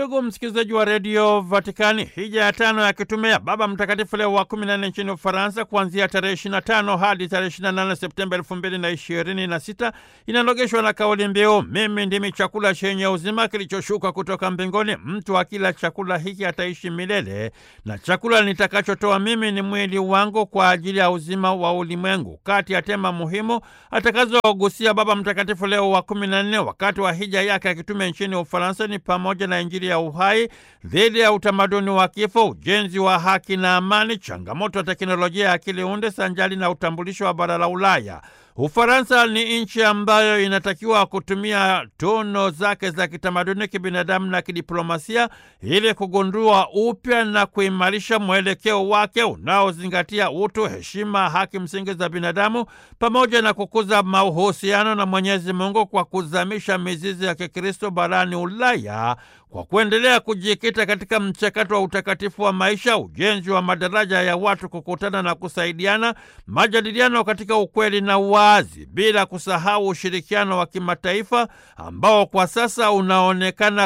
Ndugu msikilizaji wa redio Vatikani, hija ya tano ya kitume ya Baba Mtakatifu Leo wa 14 nchini Ufaransa kuanzia tarehe 25 hadi tarehe 28 Septemba 2026 inanogeshwa na kauli mbiu mimi ndimi chakula chenye uzima kilichoshuka kutoka mbinguni, mtu akila chakula hiki ataishi milele, na chakula nitakachotoa mimi ni mwili wangu kwa ajili ya uzima wa ulimwengu. Kati ya tema muhimu atakazogusia Baba Mtakatifu Leo wa 14 wakati wa hija yake ya kitume nchini Ufaransa ni pamoja na Injili ya uhai dhidi ya utamaduni wa kifo, ujenzi wa haki na amani, changamoto ya teknolojia ya akili unde sanjali na utambulisho wa bara la Ulaya. Ufaransa ni nchi ambayo inatakiwa kutumia tuno zake za kitamaduni, kibinadamu na kidiplomasia ili kugundua upya na kuimarisha mwelekeo wake unaozingatia utu, heshima, haki msingi za binadamu pamoja na kukuza mahusiano na Mwenyezi Mungu kwa kuzamisha mizizi ya Kikristo barani Ulaya kwa kuendelea kujikita katika mchakato wa utakatifu wa maisha, ujenzi wa madaraja ya watu kukutana na kusaidiana, majadiliano katika ukweli na uwazi, bila kusahau ushirikiano wa kimataifa ambao kwa sasa unaonekana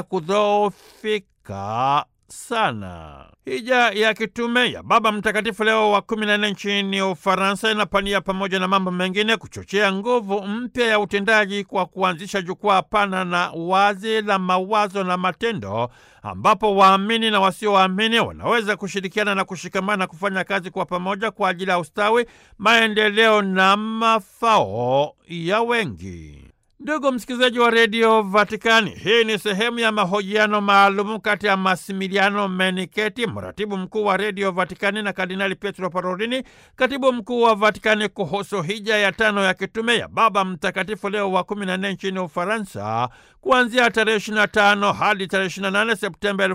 kudhoofika sana. Hija ya kitume ya Baba Mtakatifu Leo wa kumi na nne nchini Ufaransa inapania pamoja na mambo mengine kuchochea nguvu mpya ya utendaji kwa kuanzisha jukwaa pana na wazi la mawazo na matendo, ambapo waamini na wasioamini wanaweza kushirikiana na kushikamana kufanya kazi kwa pamoja kwa ajili ya ustawi, maendeleo na mafao ya wengi. Ndugu msikilizaji wa redio Vatikani, hii ni sehemu ya mahojiano maalumu kati ya Masimiliano Meniketi, mratibu mkuu wa redio Vatikani, na Kardinali Pietro Parolini, katibu mkuu wa Vatikani, kuhusu hija ya tano ya kitume ya Baba Mtakatifu Leo wa 14 nchini Ufaransa, kuanzia tarehe 25 hadi tarehe 28 Septemba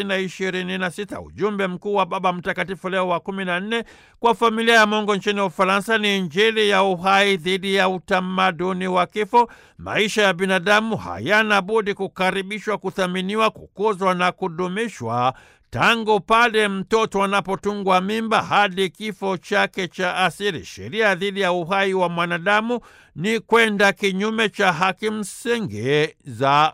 2026. Ujumbe mkuu wa Baba Mtakatifu Leo wa 14 kwa familia ya Mungu nchini Ufaransa ni Injili ya uhai dhidi ya utamaduni wa kifo. Maisha ya binadamu hayana budi kukaribishwa, kuthaminiwa, kukuzwa na kudumishwa tangu pale mtoto anapotungwa mimba hadi kifo chake cha asili. Sheria dhidi ya uhai wa mwanadamu ni kwenda kinyume cha haki msingi za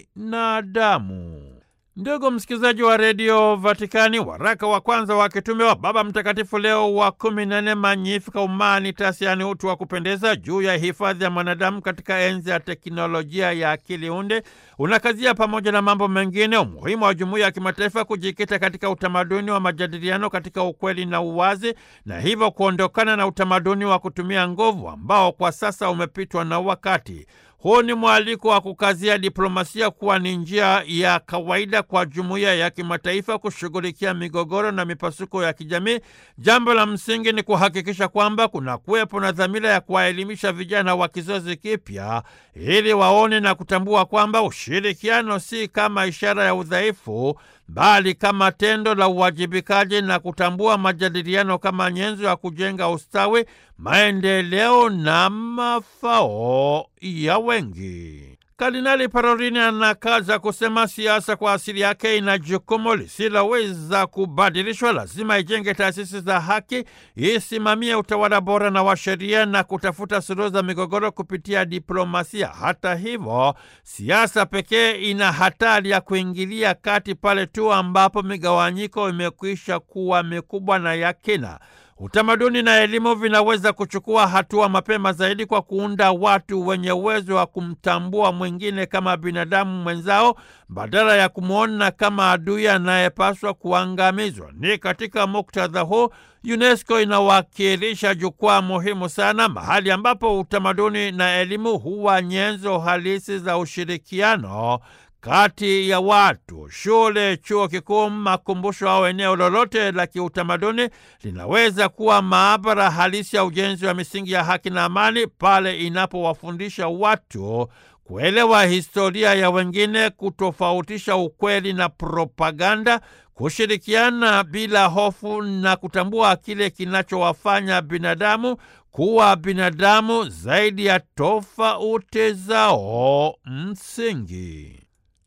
binadamu. Ndugu msikilizaji wa redio Vatikani, waraka wa kwanza wa kitume wa Baba Mtakatifu Leo wa kumi na nne Magnificat Humanitas, yaani utu wa kupendeza, juu ya hifadhi ya mwanadamu katika enzi ya teknolojia ya akili unde unakazia pamoja na mambo mengine umuhimu wa jumuiya ya kimataifa kujikita katika utamaduni wa majadiliano katika ukweli na uwazi, na hivyo kuondokana na utamaduni wa kutumia nguvu ambao kwa sasa umepitwa na wakati. Huu ni mwaliko wa kukazia diplomasia kuwa ni njia ya kawaida kwa jumuiya ya kimataifa kushughulikia migogoro na mipasuko ya kijamii. Jambo la msingi ni kuhakikisha kwamba kuna kuwepo na dhamira ya kuwaelimisha vijana wa kizazi kipya ili waone na kutambua kwamba ushirikiano si kama ishara ya udhaifu bali kama tendo la uwajibikaji na kutambua majadiliano kama nyenzo ya kujenga ustawi, maendeleo na mafao ya wengi. Kardinali Parolini anakaza kusema siasa kwa asili yake ina jukumu lisiloweza kubadilishwa. Lazima ijenge taasisi za haki, isimamie utawala bora na wa sheria na kutafuta suluhu za migogoro kupitia diplomasia. Hata hivyo, siasa pekee ina hatari ya kuingilia kati pale tu ambapo migawanyiko imekwisha kuwa mikubwa na ya kina. Utamaduni na elimu vinaweza kuchukua hatua mapema zaidi kwa kuunda watu wenye uwezo wa kumtambua mwingine kama binadamu mwenzao badala ya kumwona kama adui anayepaswa kuangamizwa. Ni katika muktadha huu UNESCO inawakilisha jukwaa muhimu sana, mahali ambapo utamaduni na elimu huwa nyenzo halisi za ushirikiano kati ya watu. Shule, chuo kikuu, makumbusho au eneo lolote la kiutamaduni linaweza kuwa maabara halisi ya ujenzi wa misingi ya haki na amani pale inapowafundisha watu kuelewa historia ya wengine, kutofautisha ukweli na propaganda, kushirikiana bila hofu na kutambua kile kinachowafanya binadamu kuwa binadamu zaidi ya tofauti zao msingi.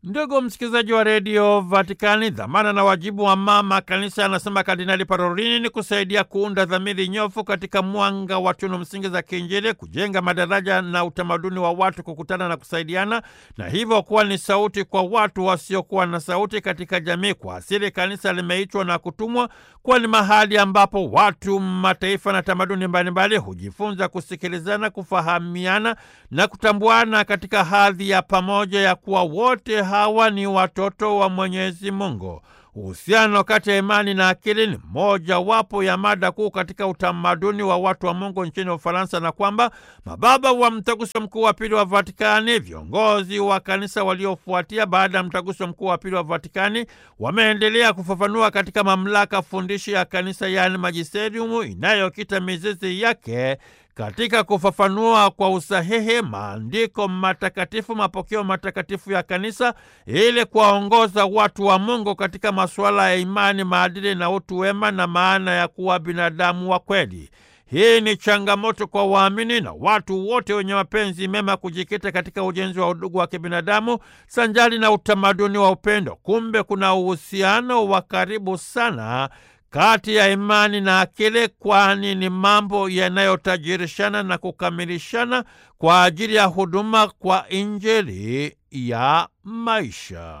Ndugu msikilizaji wa redio Vatikani, dhamana na wajibu wa mama kanisa, anasema Kardinali Parolini, ni kusaidia kuunda dhamiri nyofu katika mwanga wa tunu msingi za kiinjili, kujenga madaraja na utamaduni wa watu kukutana na kusaidiana, na hivyo kuwa ni sauti kwa watu wasiokuwa na sauti katika jamii. Kwa asili, kanisa limeitwa na kutumwa kuwa ni mahali ambapo watu, mataifa na tamaduni mbalimbali hujifunza kusikilizana, kufahamiana na kutambuana katika hadhi ya pamoja ya kuwa wote hawa ni watoto wa Mwenyezi Mungu. Uhusiano kati ya imani na akili ni mojawapo ya mada kuu katika utamaduni wa watu wa Mungu nchini Ufaransa, na kwamba mababa wa Mtaguso Mkuu wa Pili wa Vatikani, viongozi wa kanisa waliofuatia baada ya Mtaguso Mkuu wa Pili wa Vatikani, wameendelea kufafanua katika mamlaka fundishi ya kanisa, yaani majisteriumu, inayokita mizizi yake katika kufafanua kwa usahihi maandiko matakatifu, mapokeo matakatifu ya kanisa, ili kuwaongoza watu wa Mungu katika masuala ya imani, maadili na utu wema na maana ya kuwa binadamu wa kweli. Hii ni changamoto kwa waamini na watu wote wenye mapenzi mema kujikita katika ujenzi wa udugu wa kibinadamu sanjali na utamaduni wa upendo. Kumbe kuna uhusiano wa karibu sana kati ya imani na akili, kwani ni mambo yanayotajirishana na kukamilishana kwa ajili ya huduma kwa Injili ya maisha.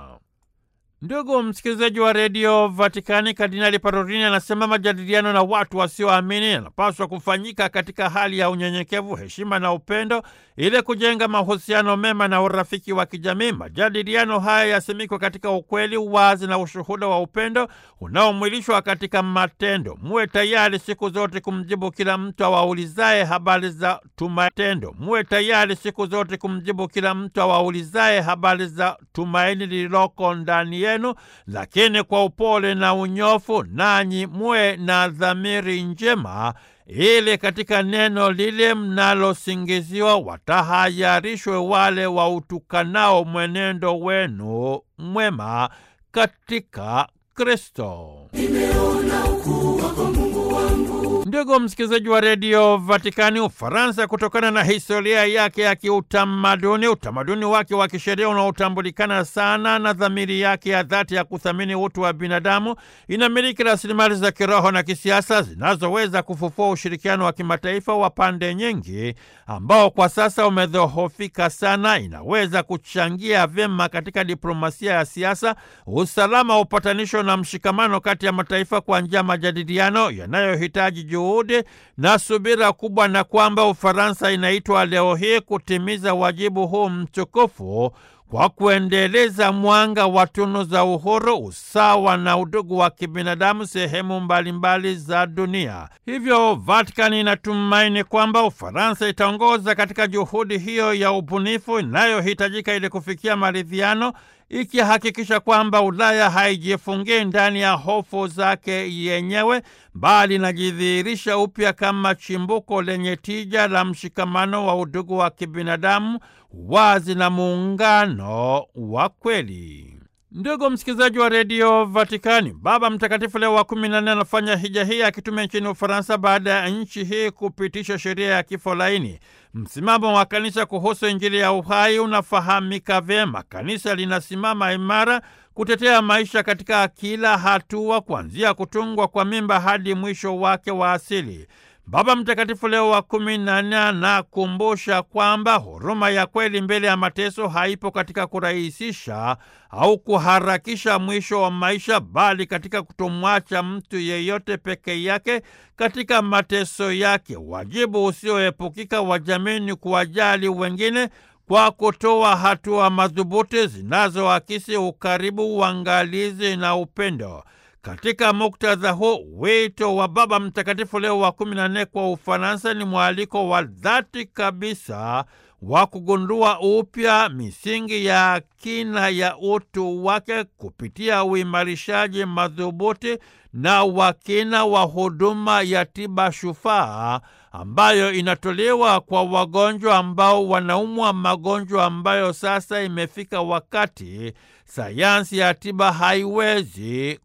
Ndugu msikilizaji wa redio Vatikani, Kardinali Parolini anasema majadiliano na watu wasioamini yanapaswa kufanyika katika hali ya unyenyekevu, heshima na upendo, ili kujenga mahusiano mema na urafiki wa kijamii. Majadiliano haya yasimikwe katika ukweli, uwazi na ushuhuda wa upendo unaomwilishwa katika matendo. Muwe tayari siku zote kumjibu kila mtu awaulizaye habari za tumaini. Muwe tayari siku zote kumjibu kila mtu awaulizaye habari za tumaini lililoko ndani yenu, lakini kwa upole na unyofu, nanyi muwe na dhamiri njema ili katika neno lile mnalosingiziwa watahayarishwe wale wautukanao mwenendo wenu mwema katika Kristo. Nimeona ukuu wako Mungu wangu. Ndugu msikilizaji wa redio Vatikani, Ufaransa, kutokana na historia yake ya kiutamaduni, utamaduni wake wa kisheria unaotambulikana sana na dhamiri yake ya dhati ya kuthamini utu wa binadamu, inamiliki rasilimali za kiroho na kisiasa zinazoweza kufufua ushirikiano wa kimataifa wa pande nyingi ambao kwa sasa umedhoofika sana. Inaweza kuchangia vyema katika diplomasia ya siasa, usalama, upatanisho na mshikamano kati ya mataifa kwa njia ya majadiliano yanayohitaji juhudi na subira kubwa, na kwamba Ufaransa inaitwa leo hii kutimiza wajibu huu mtukufu kwa kuendeleza mwanga wa tunu za uhuru, usawa na udugu wa kibinadamu sehemu mbalimbali za dunia. Hivyo Vatikani inatumaini kwamba Ufaransa itaongoza katika juhudi hiyo ya ubunifu inayohitajika ili kufikia maridhiano, ikihakikisha kwamba Ulaya haijifungii ndani ya hofu zake yenyewe, bali inajidhihirisha upya kama chimbuko lenye tija la mshikamano wa udugu wa kibinadamu, wazi na muungano wa kweli. Ndugu msikilizaji wa redio Vatikani, Baba Mtakatifu Leo wa kumi na nne anafanya hija hii akitumia nchini Ufaransa baada ya nchi hii kupitisha sheria ya kifo laini. Msimamo wa kanisa kuhusu Injili ya uhai unafahamika vyema. Kanisa linasimama imara kutetea maisha katika kila hatua, kuanzia kutungwa kwa mimba hadi mwisho wake wa asili. Baba Mtakatifu Leo wa kumi na nne anakumbusha kwamba huruma ya kweli mbele ya mateso haipo katika kurahisisha au kuharakisha mwisho wa maisha, bali katika kutomwacha mtu yeyote peke yake katika mateso yake. Wajibu usioepukika wa jamii ni kuwajali wengine kwa kutoa hatua madhubuti zinazoakisi ukaribu, uangalizi na upendo. Katika muktadha huu, wito wa Baba Mtakatifu Leo wa kumi na nne kwa Ufaransa ni mwaliko wa dhati kabisa wa kugundua upya misingi ya kina ya utu wake kupitia uimarishaji madhubuti na wakina wa huduma ya tiba shufaa ambayo inatolewa kwa wagonjwa ambao wanaumwa magonjwa ambayo sasa imefika wakati sayansi ya tiba haiwezi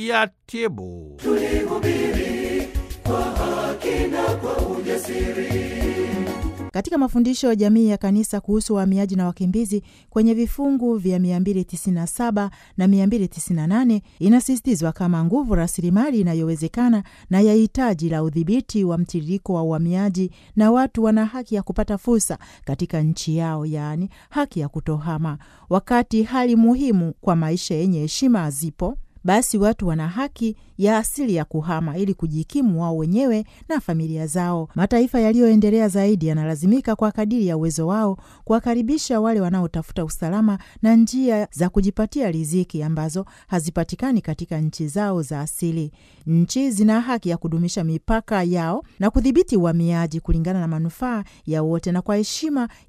kuyatibu. Tulihubiri kwa haki na kwa ujasiri Katika mafundisho ya jamii ya kanisa kuhusu wahamiaji na wakimbizi kwenye vifungu vya 297 na 298 inasisitizwa kama nguvu rasilimali inayowezekana na ya hitaji la udhibiti wa mtiririko wa uhamiaji, na watu wana haki ya kupata fursa katika nchi yao, yaani haki ya kutohama. Wakati hali muhimu kwa maisha yenye heshima zipo basi watu wana haki ya asili ya kuhama ili kujikimu wao wenyewe na familia zao. Mataifa yaliyoendelea zaidi yanalazimika kwa kadiri ya uwezo wao kuwakaribisha wale wanaotafuta usalama na njia za kujipatia riziki ambazo hazipatikani katika nchi zao za asili. Nchi zina haki ya kudumisha mipaka yao na kudhibiti uhamiaji kulingana na manufaa ya wote na kwa heshima